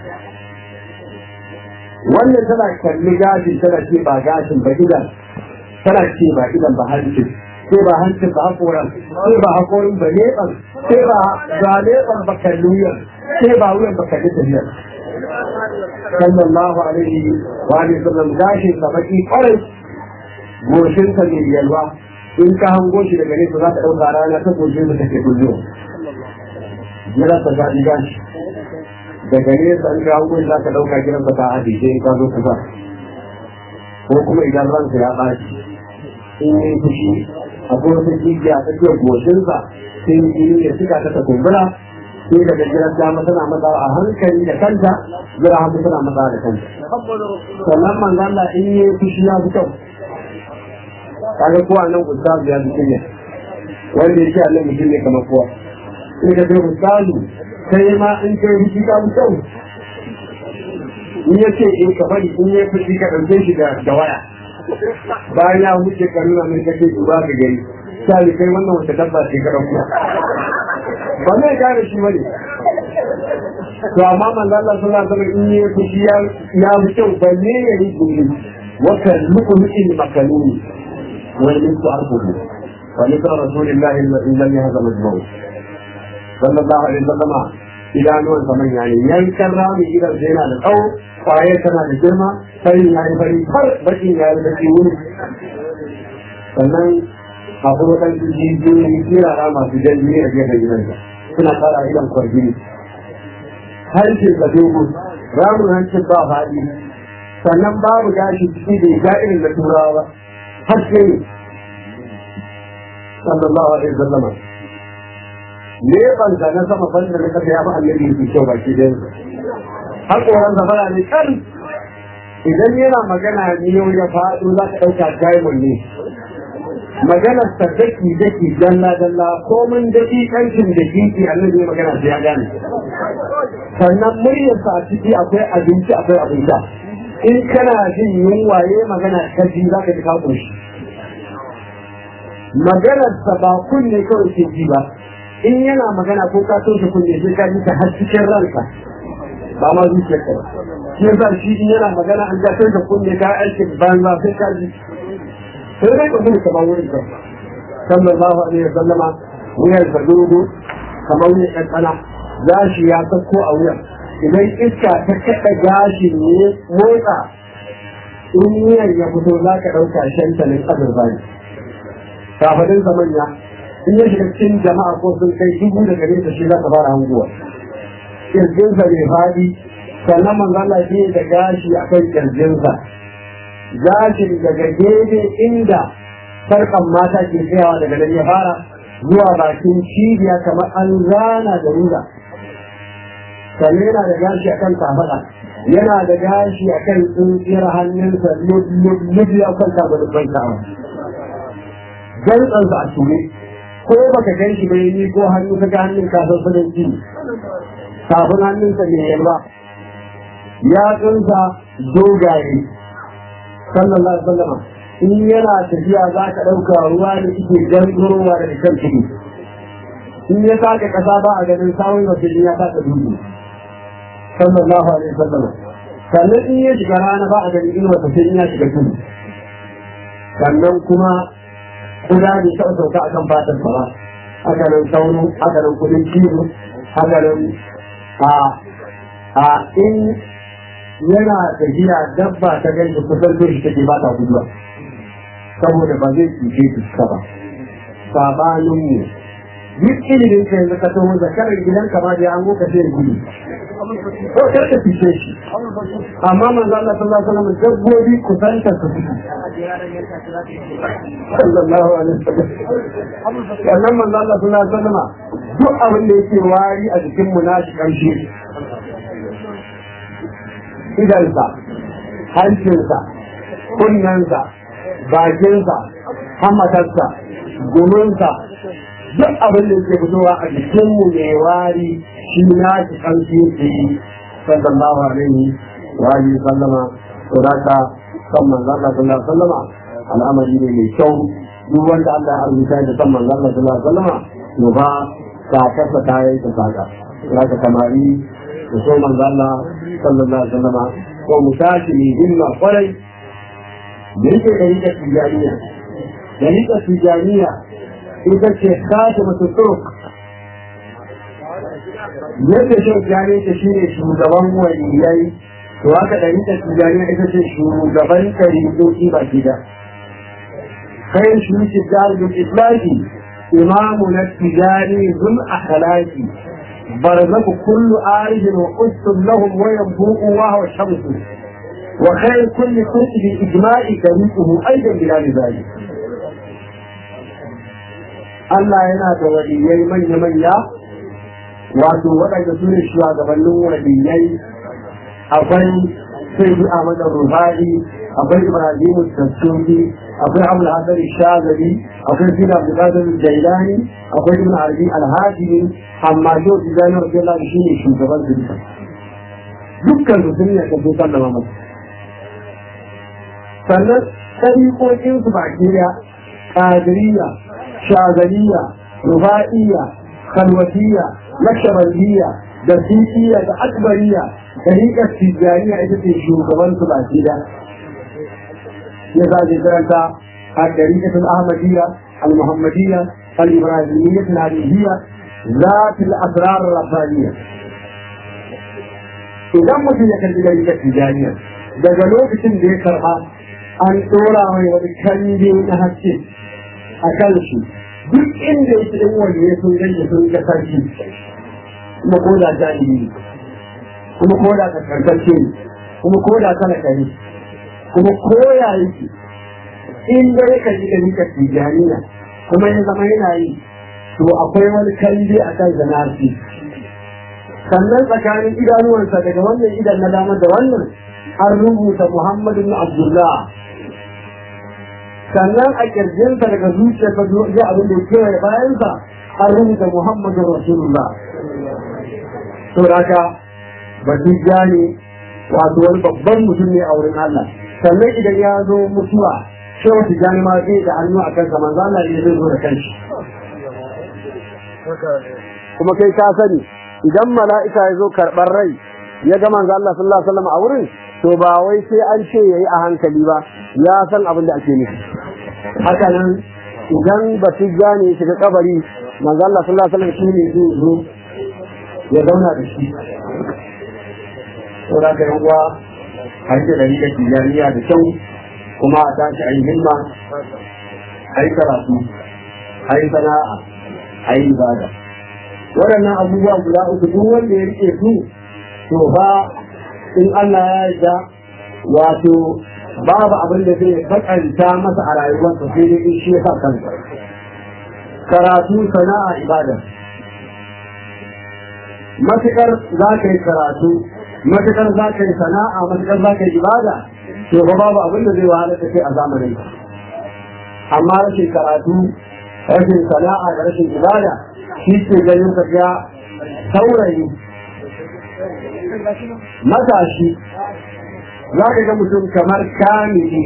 wannan tana kalli gashin tana ce ba gashin ba idan tana ce ba idan ba hancin sai ba hancin ba hakoran sai ba hakorin ba leɓan sai ba ga leɓan ba kalli wuyan sai ba wuyan ba kalli tafiyar sallallahu alaihi wa sallam gashin sa baki kwarai goshinsa mai yalwa in ka hango shi daga nesa za ka ɗauka rana ta goshin da take kullo jira ta zaɗi gashi daga nesa in ka hango shi za ka ɗauka gidan ba ta haɗe sai in ka zo kusa ko kuma idan ransa ya ɓaci in yi fushi akwai wata jijiya a tsakiyar goshinsa sai jini ya suka ta ta kumbura sai daga gidan dama tana matsawa a hankali da kanta jira hagu tana matsawa da kanta sannan manzan Allah in yi fushi ya fi kyau kaga kowa nan ustazu ya fi ne wanda ya ce Allah mutum ne kamar kowa in ka ce ustazu kai ma in kai fushi ka fi kyau in ya ce in ka bari in ya fushi ka ɗauke shi da waya bayan ya wuce ka nuna mai kake duba ka gani sai kai wannan wata dabba ce ka ɗauko ba zai gane shi bane to amma manzo Allah sallallahu alaihi wasallam in yi fushi ya ya fi kyau balle ya yi gumi wa kan lu'lu'il makaluni wa yusku arfuhu wa likra rasulillahi alladhi lam yahzam al-maut sallallahu alaihi wasallam idanuwan sa manya ne yankan rami gidan sai yana da tsawo kwaye tana da girma sai ya yi fari har bakin ya yi baki wuri sannan akwai waɗansu jijiyoyi kirara masu jan jini a gefen gidansa suna fara idan kwargini harshe da dogo ramin hancin ba faɗi sannan babu gashi ciki da ga irin da turawa ba haske ne sallallahu alaihi wasallam leban sa na sama banda na kasa ya fi annabi yake kyau baki da yanzu hakoran sa fara ne kan idan yana magana ne yau ya faɗo za ka ɗauka diamond ne maganar ta daki daki dalla dalla komin daki kancin da kiki annabi magana sai ya gane sannan muryarsa a ciki akwai abinci akwai abin sha in kana jin yunwa ya magana ka ji za ka ji ka shi maganarsa ba kunne kawai ke ji ba in yana magana ko ka toshe kunne sai ka ji ta har cikin ranka ba ma zuciyar ka ba shi yasa shi in yana magana an ka toshe kunne ka aikin banza sai ka ji sai dai ka gudu kamar wurin ka sallallahu alaihi wa sallama wuyar sa dogo kamar wuyan kankana gashi ya sako a wuyan idan iska ta kaɗa gashi ne motsa in wuyan ya fito za ka ɗauka shantalin azurfa ne kafadin sa manya in ya shiga cikin jama'a ko sun kai dubu da gare ta shi za ka fara hanguwa kirjinsa bai faɗi sannan manzo Allah shi da gashi akan kirjinsa gashin daga gefe inda sarkan mata ke tsayawa daga nan ya fara zuwa bakin cibiya kamar an zana da rula sannan yana da gashi akan kafaɗa yana da gashi akan tsintsiyar hannunsa lub ya kwanta da dubban sha'awa gantsansa a ture ko baka gan shi bai ni ko hannu ka ga hannun ka san sanin ji kafin hannunsa ne yalwa ya tsinsa dogaye sallallahu alaihi wasallam in yana tafiya za ka ɗauka ruwa da suke gangarowa da kan ciki in ya saka ƙasa ba a ganin sawun wasu ya saka dubu sallallahu alaihi wasallam sannan in ya shiga rana ba a ganin inuwa sai in ya shiga tudu sannan kuma kuda ne taɓa sauka akan fatar ba haka nan sauro haka nan kudin cizo haka nan a a in yana tafiya dabba ta ganshi kusan da shi take ba ta guduwa saboda ba zai cuce su ba sabanin mu duk ilimin ka yanzu ka taho zakarar gidan ka ma da an goka sai gudu ko kar ka fice shi amma manzo Allah sallallahu alaihi wasallam dabbobi kusanta su fito sallallahu alaihi wasallam wannan manzo Allah sallallahu alaihi wasallam duk abin da yake wari a jikin mu nashi kamshi idansa hancinsa kunnensa bakinsa hamatarsa guminsa duk abin da yake fitowa a jikinmu mai wari shi na shi ƙarfi yake yi sallallahu alaihi wa alihi sallama to da ka san manzo Allah sallallahu alaihi sallama al'amari ne mai kyau duk wanda Allah ya arzuta da san manzo Allah sallallahu alaihi sallama to ba ka kasa ta yi ta saka za ka kamari da so manzo Allah sallallahu alaihi sallama ko mu tashi ne himma kwarai da yake da rika tijaniya da rika tijaniya ita ce kata masu turk yadda shan jani ta shi ne shugaban waliyai to haka da rika tijaniya ita ce shugaban tarihoki ba gida kai shi shi dalibin islaki imamu na tijani zul akhlaqi barzaku kullu arijin wa ustum lahum wa yanbu'u wa huwa shamsu وخير كل فرق بإجماع طريقه أيضا بلا ذلك Allah yana da waliyai manya-manya wato waɗanda su ne shugabannin waliyai akwai sai bi Ahmad Ruhari akwai Ibrahim Tassoki akwai Abu Hassan Shazali akwai Sina Abdulkadir Jailani akwai Ibn Arabi Al-Hajimi amma yau Tijani Rasulullah shi ne shugaban su dukkan su sun yi kafin sallama masa sannan ɗariƙoƙinsu baki ɗaya ƙadiriya shazaliya rufa'iyya khalwatiyya nakshabandiyya da fifiya da akbariya da rikar tijjaniya ita ce shugaban su baki da ya za ke karanta a ɗarikatul ahmadiyya al-muhammadiyya al-ibrahimiyya al-hadiyya ذات الأسرار الربانية idan mutum ya kalli da rikar tijjaniya daga lokacin da ya karɓa an ɗora mai wani kanje na haske a kan shi duk inda yake in wanda ya sun ganye sun ga sarki kuma ko da jahili kuma ko da kaskantarce ne kuma ko da talaka ne kuma ko ya yake in da ya kalli da rikar tijjaniya kuma ya zama yana yi to akwai wani kalli a kan zanarci sannan tsakanin idanuwansa daga wannan idan na dama da wannan an rubuta Muhammadu bin Abdullah sannan a kirjinsa daga zuciyarsa zuwa abin da ya kewaye bayansa an rubuta Muhammadu Rasulullah to haka batijja ne wato wani babban mutum ne a wurin Allah sannan idan ya zo mutuwa shi wata jani ma zai da hannu a kansa manzo Allah ne zai zo da kanshi kuma kai ka sani idan mala'ika ya zo karɓar rai ya ga manzo Allah sallallahu alaihi wasallam a wurin to ba wai sai an ce yayi a hankali ba ya san abin da ake nufi haka nan idan batijja ne shiga kabari manzo Allah sallallahu alaihi wasallam shi ne zai zo ya zauna da shi saboda ka yan uwa a yi da rika tijaniya da kyau kuma a tashi a yi himma a yi karatu a yi sana'a a yi ibada waɗannan abubuwa guda uku duk wanda ya rike su to ba in Allah ya yarda wato babu abin da zai bakanta masa a rayuwarsa sai dai in shi ya sa kansa karatu sana'a ibada matukar za ka yi karatu matukar za ka yi sana'a matukar za ka yi ibada to ba babu abin da zai wahala da kai a zamanin amma rashin karatu rashin sana'a da rashin ibada shi ke ganin ka ga saurayi matashi za ka ga mutum kamar kamili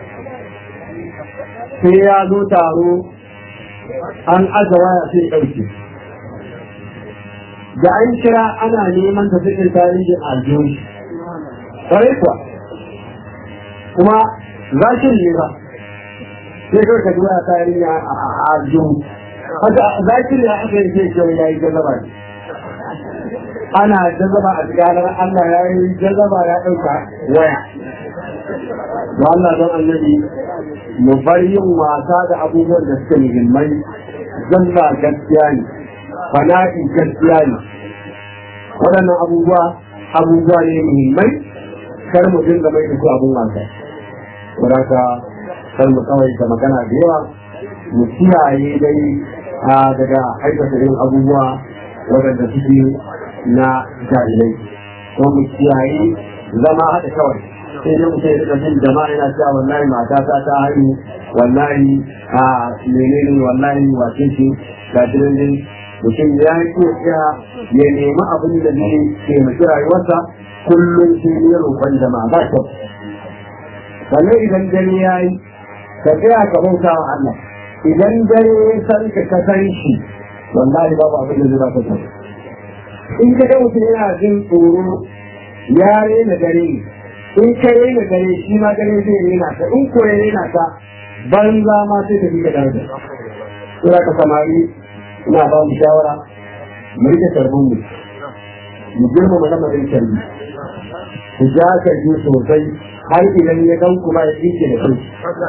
sai ya zo taro an aza waya sai ɗauke da an kira ana neman ta cikin tarihin aljihu ƙwarai kuwa kuma za shi ne ba sai kawai ka duba tarihin aljihu haka za shi ne aka yi sai kyau ya yi jazaba ne ana jazaba a ganar Allah ya yi jazaba ya ɗauka waya ba Allah don annabi mu bar yin wasa da abubuwan da suke muhimmai zalla gaskiya ne fana'i gaskiya ne waɗannan abubuwa abubuwa ne muhimmai kar mu dinga mai da su abun wasa wadaka kar mu kawai da magana da yawa mu kiyaye dai daga aikata irin abubuwa waɗanda suke na jahilai ko mu kiyaye zama haɗa kawai sai dai mutum ya rika jin jama'a yana cewa wallahi mata ta ta haihu wallahi a menene wallahi wace ce ga dindin mutum ya yi iya ya nemi abin da zai taimaki rayuwarsa kullum sai ya roƙon jama'a ba kyau sannan idan dare ya yi ka tsaya ka bauta wa Allah idan dare ya san ka ka san shi wallahi babu abin da zai ba ka kyau in ka ga mutum yana jin tsoro ya rena dare in ka rena dare shi ma dare zai rena ka in ko ya rena ka banza ma sai ka fi ka daraja sura ka samari ina ba mu shawara mu rike tarbin mu mu girma mu lamarin tarbi ku ja tarbi sosai har idan ya gan kuma ya tsike da kai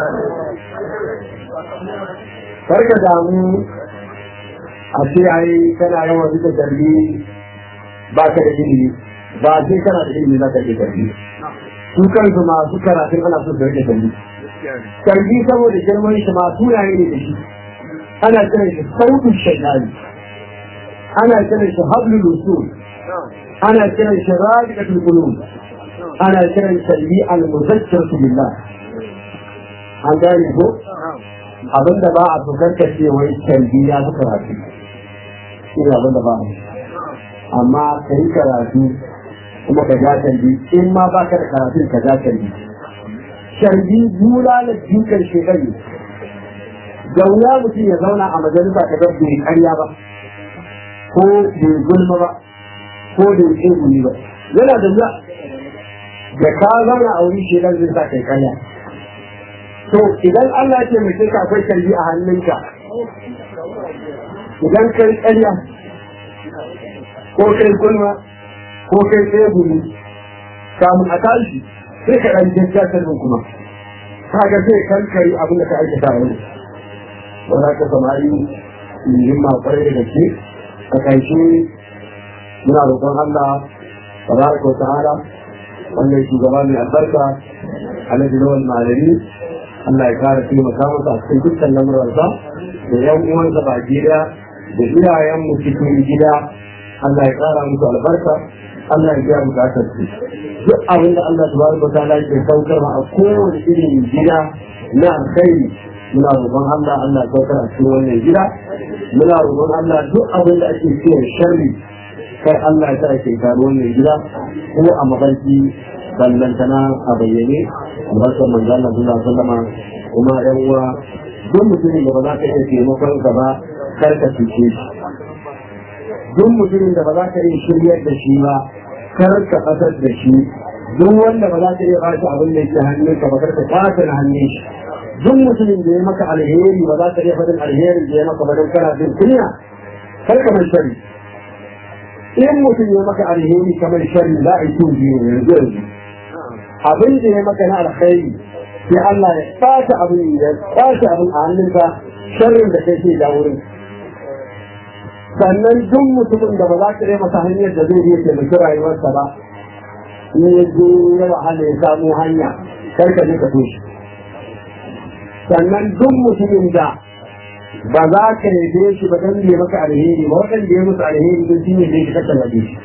karka damu a ce ai kana yawan rike tarbi ba ka da ilimi ba sai kana da ilimi za ka rike tarbi su kansu masu karatun ana so su rike tarbi tarbi saboda girman shi masu yayi ne da shi ana kiran shi sautin shaitani ana kiran shi hablul usul ana kiran shi rabiqatul qulub ana kiran shi bi al muzakkiratu billah an gane ko abin da ba a tukar ka ce wai tarbi ya fi karatu ina abin da ba a amma ka yi karatu kuma ka ja tarbi in ma ba ka da karatu ka ja tarbi tarbi bulala dukkan shekaru da wuya mutum ya zauna a majalisa ta ga bai karya ba ko bai gulma ba ko da yake guri ba yana da wuya da ka zauna a wuri shi zai sa kai kanya to idan Allah ce mai ka akwai kalli a hannunka idan kai kanya ko kai gulma ko kai tsegumi kamun a tashi sai ka ɗan jinta kalmin kuma kaga zai kankari abin da ka aikata a wani ba za ka samari himma kwarai da gaske a ƙarshe muna roƙon Allah tabaraka wa ta'ala wannan shugaba mai albarka alhaji lawal malami Allah ya kara taimaka masa a cikin dukkan lamuransa da yan uwansa ba gida da iyayenmu cikin gida Allah ya kara musu albarka Allah ya biya bukatar su duk abin da Allah tabaraka wa ta'ala ke saukar ma a kowane irin gida na alkhairi muna roƙon Allah Allah ya saukar a cikin wannan gida muna roƙon Allah duk abin da ake cewa sharri kai Allah ya sa ake gano wannan gida ko a mafarki ballantana a bayyane albarkar manzo Allah sallallahu alaihi wasallam kuma yan uwa duk mutumin da ba za ka iya taimakon ka ba kar ka cuce shi duk mutumin da ba za ka iya shiryar da shi ba kar ka fasar da shi duk wanda ba za ka iya bashi abin da yake hannun ka ba kar ka kwace na hannun shi duk mutumin da ya maka alheri ba za ka iya faɗin alherin da ya maka ba don kana jin kunya kar ka mai shari in mutum ya maka alheri kamar shari za a yi tun biyu yanzu yanzu abin da ya maka na alkhairi sai Allah ya ɓata abin ya ɓata abin a hannunka sharrin da kai ke da wurin sannan duk mutumin da ba za ka yi masa hanyar da zai iya taimaki rayuwarsa ba in ya je ya wahala ya samu hanya kar ka je ka toshe sannan duk mutumin da ba za ka yabe shi ba dan ya maka alheri ba waɗanda ya musu alheri don shi ne zai ka tallafe shi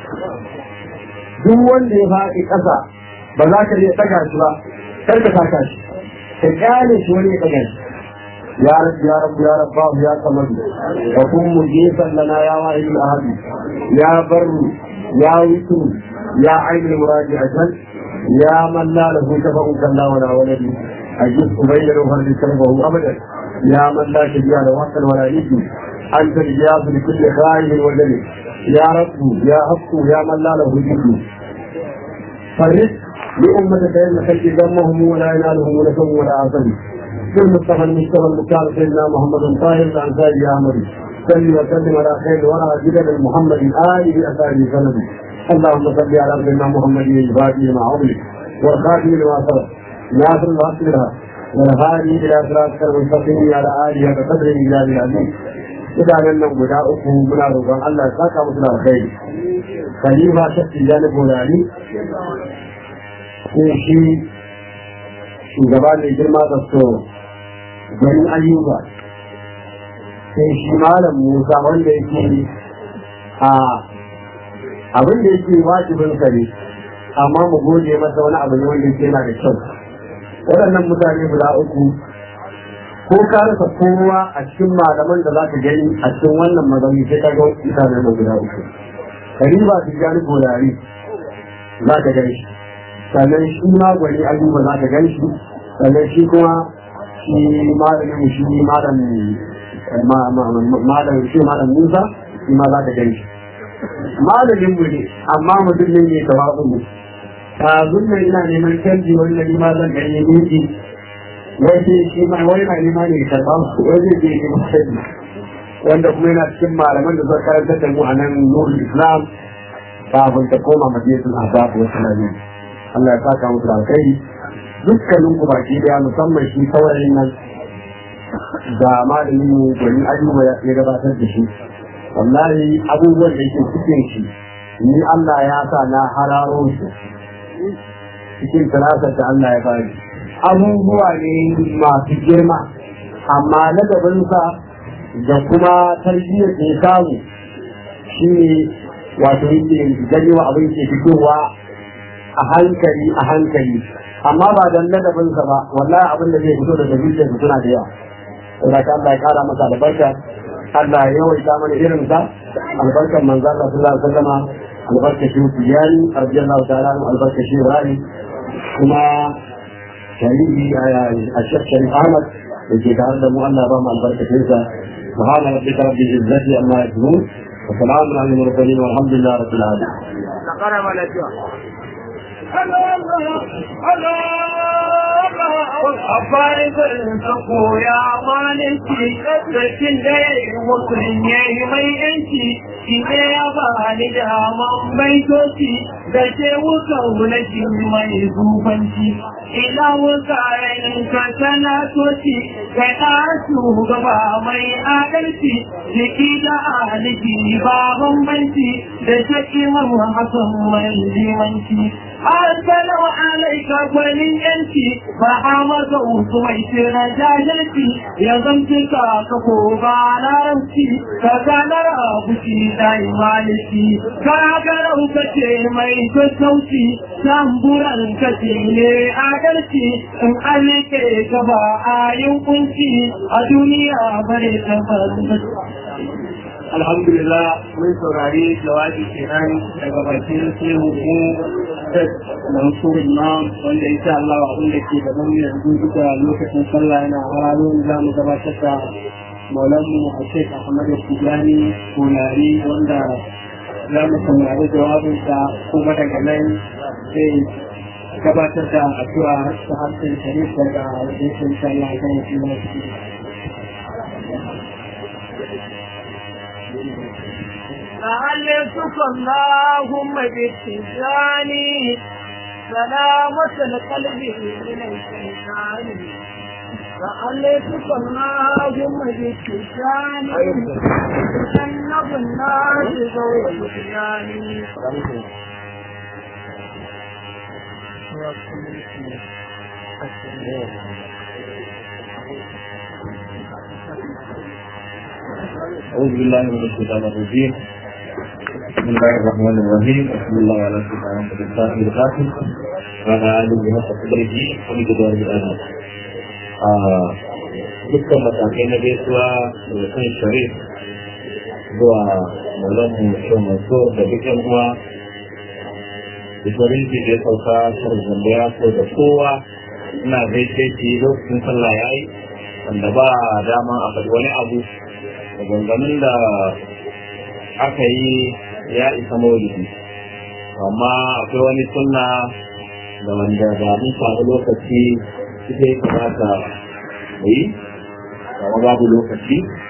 duk wanda ya faɗi ƙasa ba za ka iya ɗaga shi ba kar ka saka shi ka kyale shi wani ya ɗaga shi يا رب يا رب يا رب يا صمد وكن مجيبا لنا يا واحد الاحد يا بر يا وتر يا عين المراد اجل يا من لا له شفق كلا ولا ولد اجد بين الوفر شرفه ابدا يا من لا شبيه له وقت ولا يد انت الجياس لكل خائف وجل يا رب يا حق يا من لا له جد فرد لأمة بين خلق ذمهم ولا ينالهم لكم ولا عصم بالمصطفى المصطفى المختار سيدنا محمد طاهر الانصاري يا احمد صل وسلم على خير الورى جدد محمد اله اثاره سند اللهم صل على سيدنا محمد الفاتح مع عمرك والخاتم لما سبق ناصر الحق لها والهادي الى صراطك المستقيم على اله وقدر الجلال العظيم mutanen nan guda uku muna roƙon Allah ya saka musu da alkhairi khalifa shafi janib wurare ko shi shugaba mai girma da so ganin ayyuka sai shi malam musa wanda yake a abin da yake wajibin sa ne amma mu gode masa wani abu ne wanda yake yana da kyau waɗannan mutane guda uku ko ka rasa kowa a cikin malaman da za ka gani a cikin wannan mazauni sai ka ga mutane nan guda uku kariba su gani bolari za ka gani shi sannan shi ma gwani ayyuba za ka gani shi sannan shi kuma shi malamin shi malam malam shi malam Musa shi ma za ka gani shi malamin mu ne amma mutum ne mai tawazu mu kazun nan ina neman canji wanda ni ma zan gani miki wai shi ma wai na nema ne karɓa wai zai je ne canji wanda kuma yana cikin malaman da suka karanta da mu a nan nurul islam kafin ta koma madinatul ahbab wa salamin Allah ya saka musu da alkhairi dukkanin ku baki daya musamman shi saurayin nan da malamin mu gwani ayyuba ya gabatar da shi wallahi abubuwan da yake cikin shi ni Allah ya sa na hararo shi cikin tarasar da Allah ya bani abubuwa ne masu girma amma na gabansa da kuma tarbiyyar da ya samu shi ne wato yake gani wa abin ke fitowa a hankali a hankali amma ba dan ladabinsa ba wallahi abin da zai fito daga zuciyarsa suna da yawa saboda ka Allah ya kara masa albarka Allah ya yawaita mana irin sa albarkan manzo Allah sallallahu alaihi wasallam albarka shi tijani radiyallahu ta'ala anhu albarka shi rani kuma shari'i a Sheikh Sharif Ahmad da ke tare da mu Allah ba mu albarkacin sa subhana rabbika rabbil izzati amma yasifun وسلام على المرسلين والحمد لله رب العالمين نقرأ ما لا Abarin ka koya malinci, sarkin da ya yi musulun ya yi mai yanci, shi ne ya ba ni daman baitoci da ke wukan na mai zufanci. Ina wukaren ka tana toci, ka ta shugaba mai adalci, jiki da aliki ba bambanci da shaki man hasan mai limanci. Assalamu alaika gwanin yanci ba a masa uku mai tsira jahilci ya zamci ka ka ko ba larabci ka ganar abuci da imaliki ka garau ka ce mai sassauci tamburan ka ce ne adalci in alike ka ba a yin kunci a duniya bare ka alhamdulillah mun saurari jawabi kenan daga bakin sai mu da mansur imam wanda insha Allah abin da ke gaban mu yanzu duka lokacin sallah yana hararo za mu gabatar da maulanmu a shek ahmad tijani kunari wanda za mu saurari jawabinsa kuma daga nan sai gabatar da addu'a ta harshen sharif daga wajen insha Allah kan yi لعلتك اللهم بالتجان سلامة القلب من الشيطان لعلتك اللهم بالتجان تجنب الناس ذوي التجان أعوذ بالله من الشيطان الرجيم بسم الله الرحمن الرحيم وصلى الله على سيدنا محمد الفاتح القاسم وعلى آله وصحبه قدره ومقداره الآن dukkan matakai na gaisuwa da kan sharif zuwa maulan mu maso da duk yan uwa da farin da ya sauka shar zambaya ko da kowa ina gaishe shi lokacin sallah ya yi wanda ba dama a faɗi wani abu da gangamin da aka yi ya isa maulidi amma akwai wani sunna da wanda ba mun samu lokaci ita ya kamata mu yi amma babu lokaci